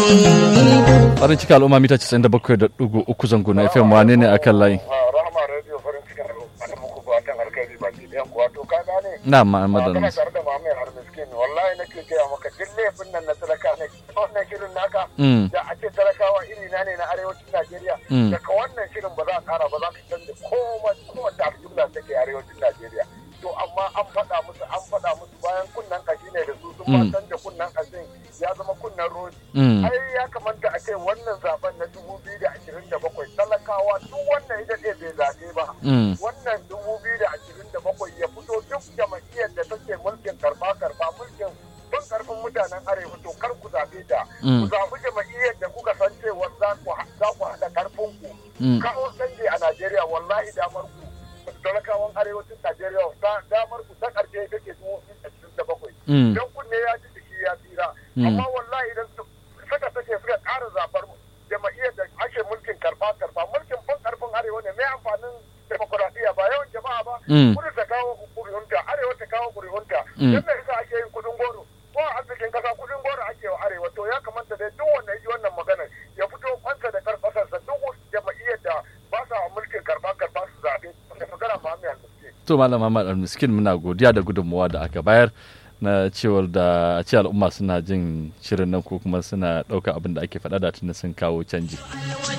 farin ciki al'umma mita 97.3 zango na fm wane ne akan layi rahama radio farin ciki al'umma muku fatan alkhairi baki ɗayan kuwa to ka gane na ma'amadan kana tare da mamai har miskin wallahi nake gaya maka duk laifin nan na talaka ne wannan shirin naka da a ce talakawa iri na ne na arewacin Najeriya daga wannan shirin ba za a kara ba za ka canza komai kowace al'umma take arewacin Najeriya to amma an faɗa musu an faɗa musu bayan kunnan kashi ne da su sun ba canza kunnan kashin ya zama kunnan rodi ai ya kamata a ce wannan zaben na dubu biyu da ashirin da bakwai talakawa duk wannan ita ce bai zaɓe ba wannan dubu biyu da ashirin da bakwai ya fito duk jama'iyyar da take mulkin karɓa karɓa mulkin tun karfin mutanen arewa to kar ku zaɓe ta ku zaɓi jama'iyyar da kuka san cewa za ku haɗa karfin ku kawo canji a najeriya wallahi damar ku talakawan arewacin najeriya damar ku ta ƙarshe ita ce dubu biyu da ashirin da bakwai don kunne ya ji jiki ya tsira amma wallahi idan suka sake suka ƙara zaɓar jama'iyyar da ake mulkin karɓa karɓa mulkin fin karfin arewa ne mai amfanin demokuraɗiyya ba yawan jama'a ba kudu ta kawo ƙuri'unta arewa ta kawo ƙuri'unta yadda yasa ake yin kuɗin goro ko a arzikin ƙasa kuɗin goro ake wa arewa to ya kamata dai duk wanda ya ji wannan magana ya fito kwanta da karfasarsa duk jama'iyyar da ba sa mulkin karɓa karɓa su zaɓe da magana ma mai almiskin. to malam Muhammad almiskin muna godiya da gudunmawa da aka bayar na cewar da ce al'umma suna jin shirin nan ko kuma suna ɗauka abin da ake faɗa da tuni sun kawo canji.